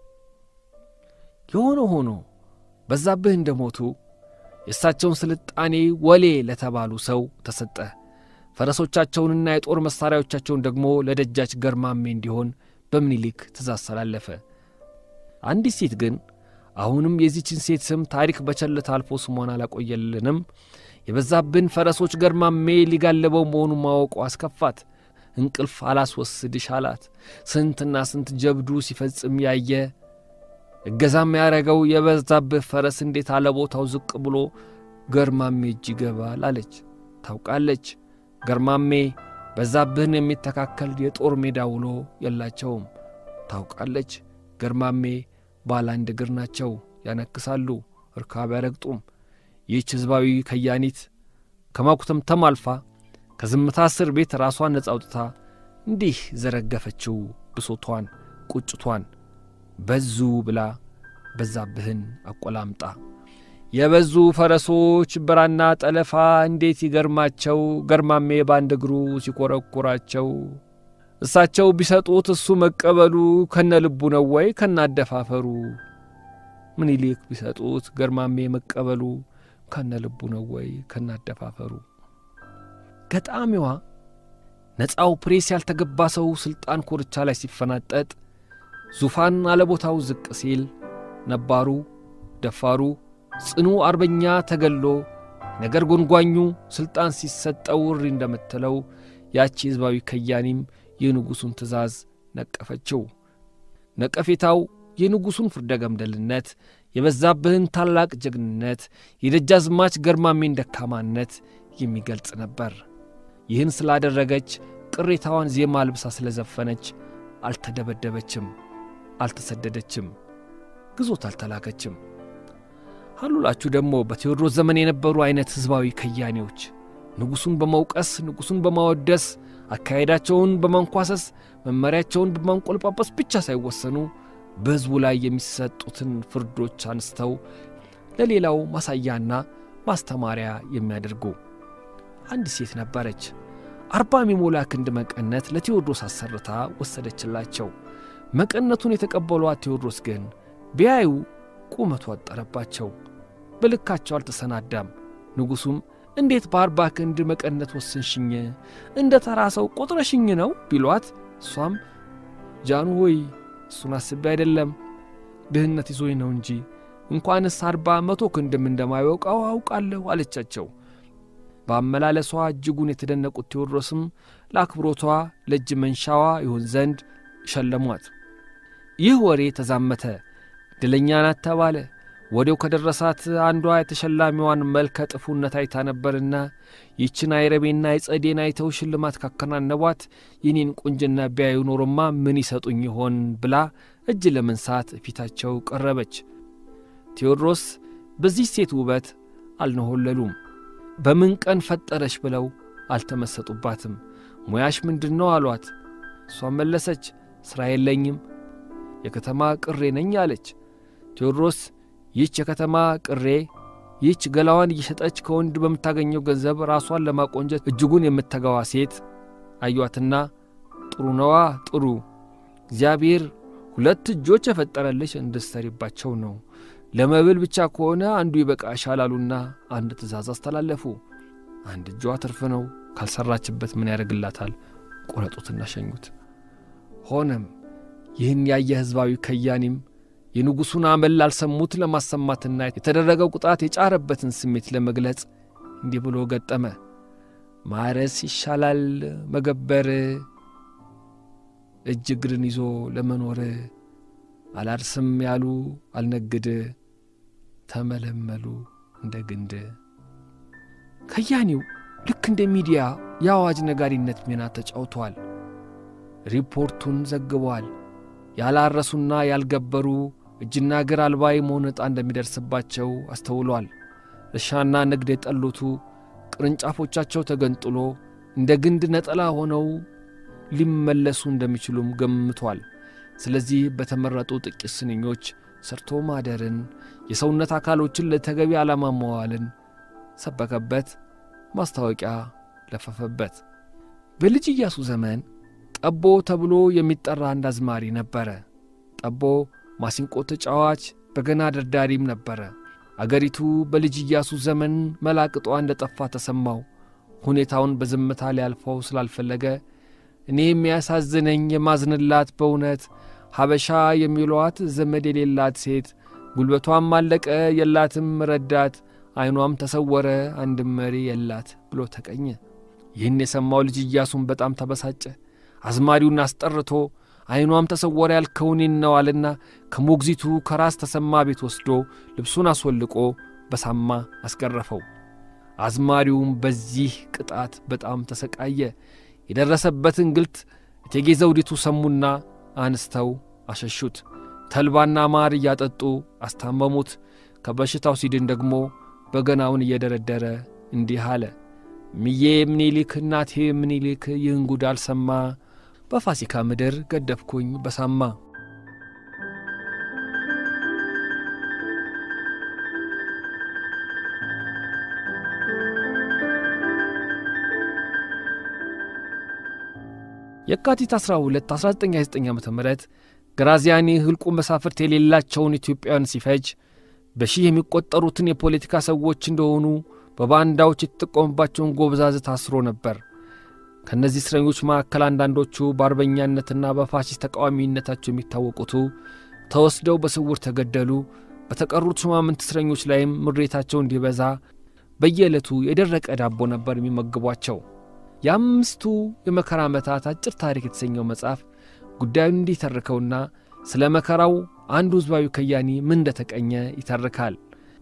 የሆነ ሆኖ በዛብህ እንደ ሞቱ የእሳቸውን ስልጣኔ ወሌ ለተባሉ ሰው ተሰጠ። ፈረሶቻቸውንና የጦር መሣሪያዎቻቸውን ደግሞ ለደጃች ገርማሜ እንዲሆን በምኒልክ ትእዛዝ ተላለፈ። አንዲት ሴት ግን አሁንም የዚችን ሴት ስም ታሪክ በቸልታ አልፎ ስሟን አላቆየልንም። የበዛብን ፈረሶች ገርማሜ ሊጋለበው መሆኑን ማወቁ አስከፋት። እንቅልፍ አላስወስድሽ አላት። ስንትና ስንት ጀብዱ ሲፈጽም ያየ እገዛም ያረገው የበዛብህ ፈረስ እንዴት አለቦታው ዝቅ ብሎ ገርማሜ እጅ ይገባል አለች። ታውቃለች ገርማሜ በዛብህን የሚተካከል የጦር ሜዳ ውሎ የላቸውም። ታውቃለች ገርማሜ ባለ አንድ እግር ናቸው፣ ያነክሳሉ፣ እርካብ ያረግጡም። ይህች ሕዝባዊ ከያኒት ከማኩተምተም አልፋ ከዝምታ እስር ቤት ራሷን ነጻ አውጥታ እንዲህ ዘረገፈችው ብሶቷን፣ ቁጭቷን በዙ ብላ በዛብህን አቆላምጣ የበዙ ፈረሶች ብራና ጠለፋ እንዴት ይገርማቸው ገርማሜ በአንድ እግሩ ሲኰረኩራቸው እሳቸው ቢሰጡት እሱ መቀበሉ ከነ ልቡ ነው ወይ ከነ አደፋፈሩ ምኒልክ ቢሰጡት ገርማሜ መቀበሉ ከነ ልቡ ነው ወይ ከነ አደፋፈሩ ገጣሚዋ ነፃው ፕሬስ ያልተገባ ሰው ሥልጣን ኮርቻ ላይ ሲፈናጠጥ ዙፋን አለቦታው ዝቅ ሲል ነባሩ ደፋሩ ጽኑ አርበኛ ተገሎ ነገር ጎንጓኙ ሥልጣን ሲሰጠው እሪ እንደምትለው ያቺ ሕዝባዊ ከያኒም የንጉሡን ትእዛዝ ነቀፈችው። ነቀፌታው የንጉሡን ፍርደ ገምደልነት፣ የበዛብህን ታላቅ ጀግንነት፣ የደጃዝማች ገርማሜን ደካማነት የሚገልጽ ነበር። ይህን ስላደረገች ቅሬታዋን ዜማ ልብሳ ስለዘፈነች አልተደበደበችም፣ አልተሰደደችም፣ ግዞት አልተላከችም። አሉላችሁ ደግሞ በቴዎድሮስ ዘመን የነበሩ ዐይነት ሕዝባዊ ከያኔዎች ንጉሡን በመውቀስ ንጉሡን በማወደስ አካሄዳቸውን በማንኳሰስ መመሪያቸውን በማንቆልጳጳስ ብቻ ሳይወሰኑ በሕዝቡ ላይ የሚሰጡትን ፍርዶች አንስተው ለሌላው ማሳያና ማስተማሪያ የሚያደርጉ አንድ ሴት ነበረች። አርባ የሚሞላ ክንድ መቀነት ለቴዎድሮስ አሰርታ ወሰደችላቸው። መቀነቱን የተቀበሏት ቴዎድሮስ ግን ቢያዩ ቁመቱ አጠረባቸው፣ በልካቸው አልተሰናዳም። ንጉሡም እንዴት በአርባ ክንድ መቀነት ወሰንሽኝ? እንደ ተራ ሰው ቆጥረሽኝ ነው ቢሏት፣ እሷም ጃኑ ሆይ እሱን አስቤ አይደለም ድህነት ይዞኝ ነው እንጂ እንኳንስ አርባ መቶ ክንድም እንደማይወቃው አውቃለሁ አለቻቸው። በአመላለሷ እጅጉን የተደነቁት ቴዎድሮስም ለአክብሮቷ ለእጅ መንሻዋ ይሆን ዘንድ ሸለሟት። ይህ ወሬ ተዛመተ፣ ድለኛ ናት ተባለ። ወዲያው ከደረሳት አንዷ የተሸላሚዋን መልከ ጥፉነት አይታ ነበርና ይችን አይረቤና የጸዴን አይተው ሽልማት ካከናነቧት የኔን ቁንጅና ቢያዩ ኖሮማ ምን ይሰጡኝ ይሆን ብላ እጅ ለመንሳት ፊታቸው ቀረበች። ቴዎድሮስ በዚህ ሴት ውበት አልነሆለሉም። በምን ቀን ፈጠረሽ ብለው አልተመሰጡባትም። ሙያሽ ምንድን ነው አሏት። እሷም መለሰች፣ ሥራ የለኝም የከተማ ቅሬ ነኝ አለች። ቴዎድሮስ ይህች የከተማ ቅሬ ይህች ገላዋን እየሸጠች ከወንድ በምታገኘው ገንዘብ ራሷን ለማቆንጀት እጅጉን የምተጋዋ ሴት አዩአትና ጥሩ ነዋ ጥሩ፣ እግዚአብሔር ሁለት እጆች የፈጠረልሽ እንድትሰሪባቸው ነው። ለመብል ብቻ ከሆነ አንዱ ይበቃሻል አሉና አንድ ትእዛዝ አስተላለፉ። አንድ እጇ ትርፍ ነው፣ ካልሰራችበት ምን ያደርግላታል? ቆረጡትና ሸኙት። ሆነም ይህን ያየ ሕዝባዊ ከያኒም የንጉሡን አመል ላልሰሙት ለማሰማትና የተደረገው ቁጣት የጫረበትን ስሜት ለመግለጽ እንዲህ ብሎ ገጠመ። ማረስ ይሻላል መገበር፣ እጅ እግርን ይዞ ለመኖር አላርስም ያሉ አልነግድ፣ ተመለመሉ እንደ ግንድ። ከያኒው ልክ እንደ ሚዲያ የአዋጅ ነጋሪነት ሚና ተጫውተዋል። ሪፖርቱን ዘግበዋል። ያላረሱና ያልገበሩ እጅና እግር አልባ የመሆን ዕጣ እንደሚደርስባቸው አስተውሏል። እርሻና ንግድ የጠሉቱ ቅርንጫፎቻቸው ተገንጥሎ እንደ ግንድ ነጠላ ሆነው ሊመለሱ እንደሚችሉም ገምቷል። ስለዚህ በተመረጡ ጥቂት ስንኞች ሰርቶ ማደርን፣ የሰውነት አካሎችን ለተገቢ ዓላማ መዋልን ሰበከበት፣ ማስታወቂያ ለፈፈበት። በልጅ ኢያሱ ዘመን ጠቦ ተብሎ የሚጠራ አንድ አዝማሪ ነበረ። ጠቦ ማሲንቆ ተጫዋች፣ በገና ደርዳሪም ነበረ። አገሪቱ በልጅ ኢያሱ ዘመን መላቅጧ እንደ ጠፋ ተሰማው። ሁኔታውን በዝምታ ሊያልፈው ስላልፈለገ እኔ የሚያሳዝነኝ የማዝንላት በእውነት ሀበሻ የሚሏት ዘመድ የሌላት ሴት ጉልበቷም አለቀ የላትም ረዳት፣ ዐይኗም ተሰወረ አንድም መሪ የላት ብሎ ተቀኘ። ይህን የሰማው ልጅ ኢያሱን በጣም ተበሳጨ። አዝማሪውን አስጠርቶ ዐይኗም ተሰወረ ያልከውን ነዋልና ከሞግዚቱ ከራስ ተሰማ ቤት ወስዶ ልብሱን አስወልቆ በሳማ አስገረፈው። አዝማሪውም በዚህ ቅጣት በጣም ተሰቃየ። የደረሰበትን ግልት እቴጌ ዘውዲቱ ሰሙና አንስተው አሸሹት። ተልባና ማር እያጠጡ አስታመሙት። ከበሽታው ሲድን ደግሞ በገናውን እየደረደረ እንዲህ አለ። ምዬ ምኒልክ እናቴ ምኒልክ ይህን ጉድ አልሰማ በፋሲካ ምድር ገደፍኩኝ በሳማ። የካቲት 12 1929 ዓ ም ግራዚያኒ ሕልቁ መሳፍርት የሌላቸውን ኢትዮጵያውያን ሲፈጅ በሺህ የሚቆጠሩትን የፖለቲካ ሰዎች እንደሆኑ በባንዳዎች የተጠቀሙባቸውን ጎበዛዝት አስሮ ነበር። ከእነዚህ እስረኞች መካከል አንዳንዶቹ በአርበኛነትና በፋሺስት ተቃዋሚነታቸው የሚታወቁቱ ተወስደው በስውር ተገደሉ። በተቀሩት ሹማምንት እስረኞች ላይም ምሬታቸው እንዲበዛ በየዕለቱ የደረቀ ዳቦ ነበር የሚመግቧቸው። የአምስቱ የመከራ ዓመታት አጭር ታሪክ የተሰኘው መጽሐፍ ጉዳዩን እንዲተርከውና ስለ መከራው አንዱ ሕዝባዊ ከያኒ ምን እንደተቀኘ ይተርካል።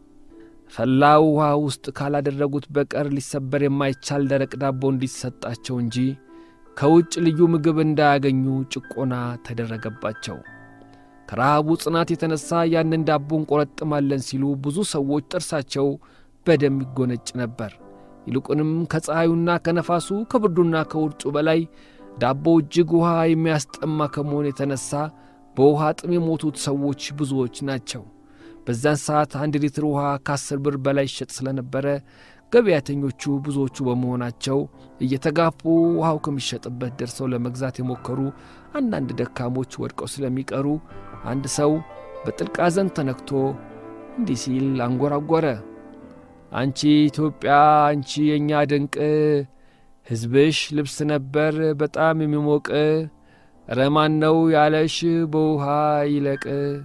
ፈላ ውሃ ውስጥ ካላደረጉት በቀር ሊሰበር የማይቻል ደረቅ ዳቦ እንዲሰጣቸው እንጂ ከውጭ ልዩ ምግብ እንዳያገኙ ጭቆና ተደረገባቸው። ከረሃቡ ጽናት የተነሣ ያንን ዳቦ እንቆረጥማለን ሲሉ ብዙ ሰዎች ጥርሳቸው በደም ይጎነጭ ነበር። ይልቁንም ከፀሐዩና ከነፋሱ ከብርዱና ከውርጩ በላይ ዳቦ እጅግ ውሃ የሚያስጠማ ከመሆን የተነሣ በውሃ ጥም የሞቱት ሰዎች ብዙዎች ናቸው። በዛን ሰዓት አንድ ሊትር ውሃ ከአስር ብር በላይ ይሸጥ ስለነበረ ገበያተኞቹ ብዙዎቹ በመሆናቸው እየተጋፉ ውሃው ከሚሸጥበት ደርሰው ለመግዛት የሞከሩ አንዳንድ ደካሞች ወድቀው ስለሚቀሩ አንድ ሰው በጥልቅ ሐዘን ተነክቶ እንዲህ ሲል አንጎራጎረ። አንቺ ኢትዮጵያ፣ አንቺ የእኛ ድንቅ ሕዝብሽ ልብስ ነበር በጣም የሚሞቅ ረማን ነው ያለሽ በውሃ ይለቅ።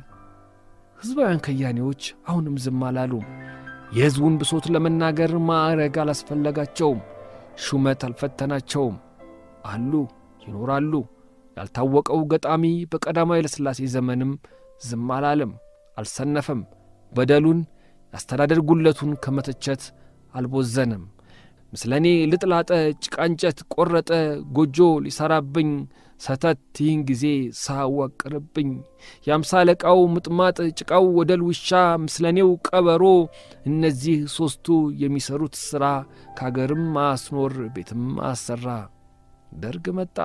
ሕዝባውያን ከያኔዎች አሁንም ዝም አላሉም። የሕዝቡን ብሶት ለመናገር ማዕረግ አላስፈለጋቸውም። ሹመት አልፈተናቸውም። አሉ፣ ይኖራሉ። ያልታወቀው ገጣሚ በቀዳማዊ ኃይለሥላሴ ዘመንም ዝም አላለም፣ አልሰነፈም። በደሉን የአስተዳደር ጉለቱን ከመተቸት አልቦዘንም። ምስለ እኔ ልጥላጠ ጭቃ እንጨት ቈረጠ ጎጆ ሊሠራብኝ ሰተት ይህን ጊዜ ሳዋቅርብኝ የአምሳ አለቃው ምጥማጥ ጭቃው ወደል ውሻ ምስለኔው ቀበሮ እነዚህ ሦስቱ የሚሠሩት ሥራ ከአገርም አስኖር ቤትም አሰራ። ደርግ መጣ።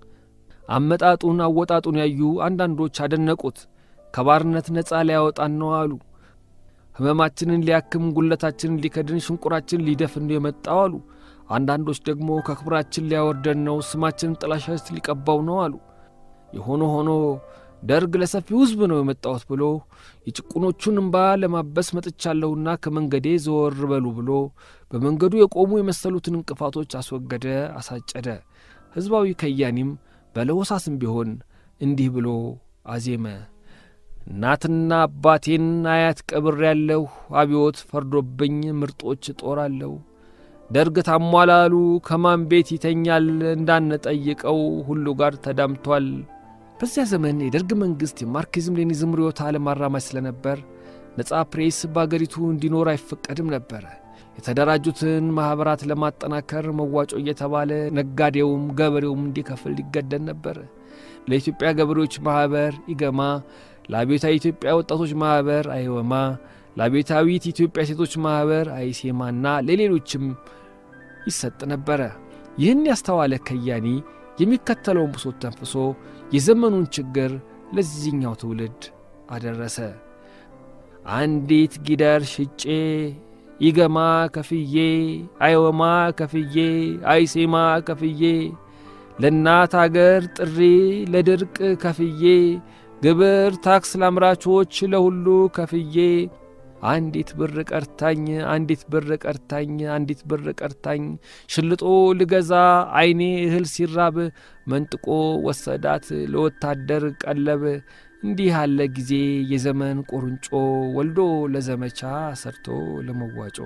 አመጣጡን አወጣጡን ያዩ አንዳንዶች አደነቁት። ከባርነት ነፃ ሊያወጣን ነው አሉ። ሕመማችንን ሊያክም ጉለታችንን ሊከድን ሽንቁራችንን ሊደፍን ነው የመጣው አሉ። አንዳንዶች ደግሞ ከክብራችን ሊያወርደን ነው ስማችንን ጥላሸት ሊቀባው ነው አሉ። የሆነ ሆኖ ደርግ ለሰፊው ሕዝብ ነው የመጣሁት ብሎ የጭቁኖቹን እምባ ለማበስ መጥቻለሁና ከመንገዴ ዘወር በሉ ብሎ በመንገዱ የቆሙ የመሰሉትን እንቅፋቶች አስወገደ፣ አሳጨደ። ሕዝባዊ ከያኒም በለሆሳስም ቢሆን እንዲህ ብሎ አዜመ። እናትና አባቴን አያት ቀብር ያለሁ አብዮት ፈርዶብኝ ምርጦች ጦራለሁ። ደርግ ታሟላሉ ከማን ቤት ይተኛል እንዳንጠይቀው ሁሉ ጋር ተዳምቷል። በዚያ ዘመን የደርግ መንግሥት የማርክሲዝም ሌኒዝም ርዕዮተ ዓለም አራማጅ ስለነበር ነጻ ፕሬስ በአገሪቱ እንዲኖር አይፈቀድም ነበረ። የተደራጁትን ማኅበራት ለማጠናከር መዋጮ እየተባለ ነጋዴውም ገበሬውም እንዲከፍል ሊገደድ ነበር። ለኢትዮጵያ ገበሬዎች ማኅበር ኢገማ፣ ለአብዮታዊ ኢትዮጵያ ወጣቶች ማኅበር አይወማ፣ ለአብዮታዊት ኢትዮጵያ ሴቶች ማኅበር አይሴማና ለሌሎችም ይሰጥ ነበረ። ይህን ያስተዋለ ከያኒ የሚከተለውን ብሶት ተንፍሶ የዘመኑን ችግር ለዚህኛው ትውልድ አደረሰ። አንዲት ጊደር ሽጬ ይገማ ከፍዬ አይወማ ከፍዬ አይሴማ ከፍዬ ለእናት አገር ጥሪ ለድርቅ ከፍዬ ግብር ታክስ ለአምራቾች ለሁሉ ከፍዬ አንዲት ብር ቀርታኝ አንዲት ብር ቀርታኝ አንዲት ብር ቀርታኝ ሽልጦ ልገዛ ዐይኔ እህል ሲራብ መንጥቆ ወሰዳት ለወታደር ቀለብ እንዲህ ያለ ጊዜ የዘመን ቁርንጮ ወልዶ ለዘመቻ ሰርቶ ለመዋጮ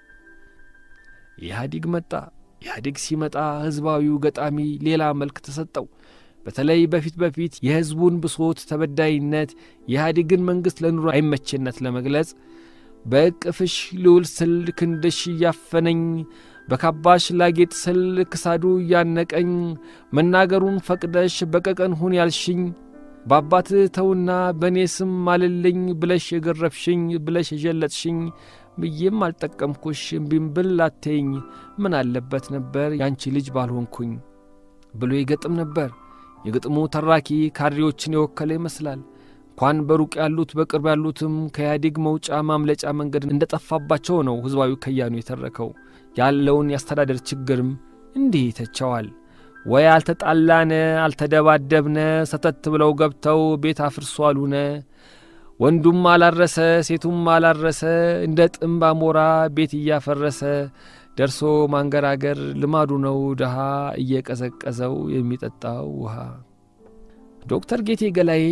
ኢህአዲግ መጣ። ኢህአዲግ ሲመጣ ሕዝባዊው ገጣሚ ሌላ መልክ ተሰጠው። በተለይ በፊት በፊት የሕዝቡን ብሶት፣ ተበዳይነት፣ የኢህአዲግን መንግሥት ለኑሮ አይመችነት ለመግለጽ በእቅፍሽ ልውል ስል ክንድሽ እያፈነኝ በካባሽ ላጌጥ ስል ክሳዱ እያነቀኝ መናገሩን ፈቅደሽ በቀቀን ሁን ያልሽኝ በአባት ተውና በእኔ ስም ማልልኝ ብለሽ የገረፍሽኝ ብለሽ የዠለጥሽኝ ብዬም አልጠቀምኩሽ እምቢም ብል ላተኝ ምን አለበት ነበር ያንቺ ልጅ ባልሆንኩኝ ብሎ ይገጥም ነበር። የግጥሙ ተራኪ ካድሬዎችን የወከለ ይመስላል። እንኳን በሩቅ ያሉት በቅርብ ያሉትም ከኢህአዴግ መውጫ ማምለጫ መንገድ እንደ ጠፋባቸው ነው ሕዝባዊ ከያኑ የተረከው። ያለውን የአስተዳደር ችግርም እንዲህ ይተቸዋል። ወይ አልተጣላነ አልተደባደብነ ሰተት ብለው ገብተው ቤት አፍርሶ አሉነ ወንዱም አላረሰ ሴቱም አላረሰ እንደ ጥምብ አሞራ ቤት እያፈረሰ ደርሶ ማንገራገር ልማዱ ነው ድሃ እየቀዘቀዘው የሚጠጣው ውሃ። ዶክተር ጌቴ ገላዬ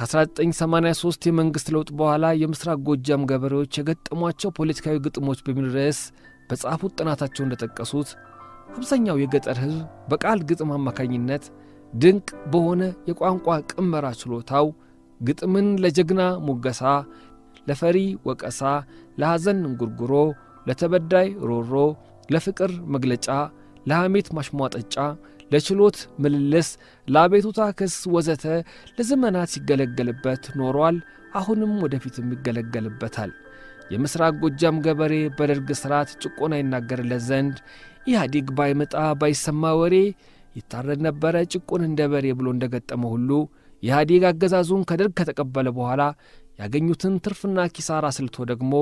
ከ1983 የመንግሥት ለውጥ በኋላ የምሥራቅ ጎጃም ገበሬዎች የገጠሟቸው ፖለቲካዊ ግጥሞች በሚል ርዕስ በጻፉት ጥናታቸው እንደጠቀሱት አብዛኛው የገጠር ሕዝብ በቃል ግጥም አማካኝነት ድንቅ በሆነ የቋንቋ ቅመራ ችሎታው ግጥምን ለጀግና ሙገሳ፣ ለፈሪ ወቀሳ፣ ለሐዘን እንጉርጉሮ፣ ለተበዳይ ሮሮ፣ ለፍቅር መግለጫ፣ ለሐሜት ማሽሟጠጫ፣ ለችሎት ምልልስ፣ ለአቤቱታ ክስ ወዘተ ለዘመናት ሲገለገልበት ኖሯል። አሁንም ወደፊትም ይገለገልበታል። የምሥራቅ ጎጃም ገበሬ በደርግ ሥርዓት ጭቆና ይናገርለት ዘንድ ኢህአዲግ ባይመጣ ባይሰማ ወሬ ይታረድ ነበረ ጭቁን እንደ በሬ ብሎ እንደ ገጠመ ሁሉ ኢህአዲግ አገዛዙን ከደርግ ከተቀበለ በኋላ ያገኙትን ትርፍና ኪሳራ ስልቶ ደግሞ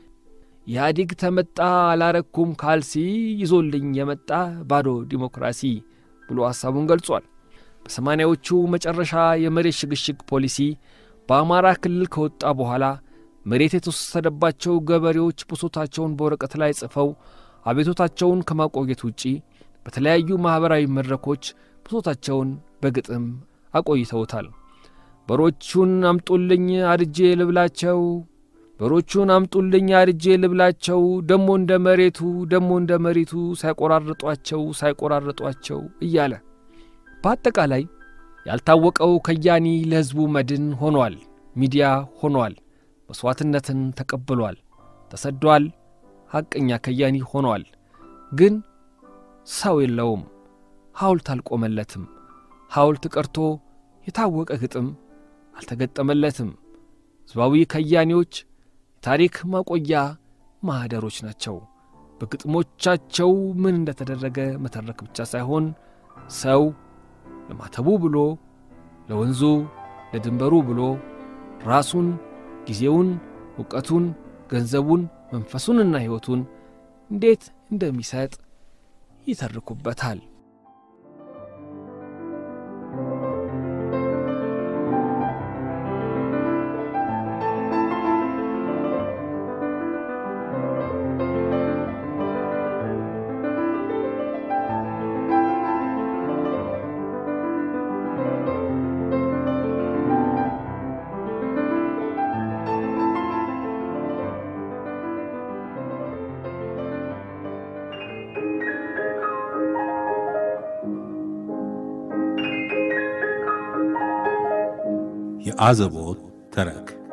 ኢህአዲግ ተመጣ አላረኩም ካልሲ ይዞልኝ የመጣ ባዶ ዲሞክራሲ ብሎ ሐሳቡን ገልጿል። በሰማንያዎቹ መጨረሻ የመሬት ሽግሽግ ፖሊሲ በአማራ ክልል ከወጣ በኋላ መሬት የተወሰደባቸው ገበሬዎች ብሶታቸውን በወረቀት ላይ ጽፈው አቤቶታቸውን ከማቆየት ውጪ በተለያዩ ማኅበራዊ መድረኮች ብሶታቸውን በግጥም አቆይተውታል። በሮቹን አምጡልኝ አርጄ ልብላቸው፣ በሮቹን አምጡልኝ አርጄ ልብላቸው፣ ደሞ እንደ መሬቱ ደሞ እንደ መሬቱ ሳይቆራርጧቸው ሳይቆራርጧቸው እያለ በአጠቃላይ ያልታወቀው ከያኒ ለሕዝቡ መድን ሆኗል። ሚዲያ ሆኗል። መሥዋዕትነትን ተቀብሏል። ተሰዷል። ሐቀኛ ከያኒ ሆኗል። ግን ሰው የለውም። ሐውልት አልቆመለትም። ሐውልት ቀርቶ የታወቀ ግጥም አልተገጠመለትም። ሕዝባዊ ከያኒዎች የታሪክ ማቆያ ማኅደሮች ናቸው። በግጥሞቻቸው ምን እንደተደረገ መተረክ ብቻ ሳይሆን ሰው ለማተቡ ብሎ ለወንዙ ለድንበሩ ብሎ ራሱን፣ ጊዜውን፣ ዕውቀቱን፣ ገንዘቡን፣ መንፈሱንና ሕይወቱን እንዴት እንደሚሰጥ ይተርኩበታል። የአዘቦት ተረክ